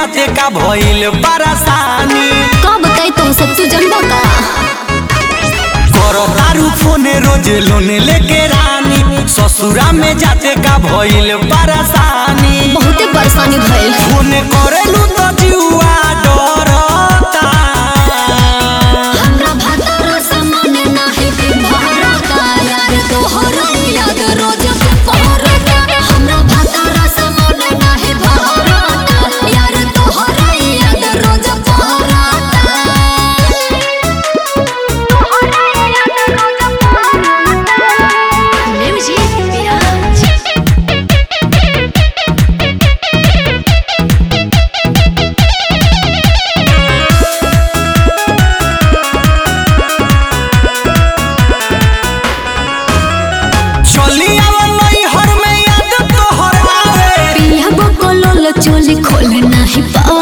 जाते का भइल परेशानी का बताई तो सब तू जानबा का करो तारू फोने रोज लोन लेके रानी ससुरा में जाते का भइल परेशानी बहुते परेशानी भइल फोन करेलू तो जुआ डरता हमरा भातार सामने नाही भरता यार तोहर याद रोज पहरता हमरा भातार सामने नाही भरता यार तोहर याद रोज पहरता म्यूजिक बिराज चली आवल हर में याद तोहर आवे पिया बकलोल चोली खोल नाही पावे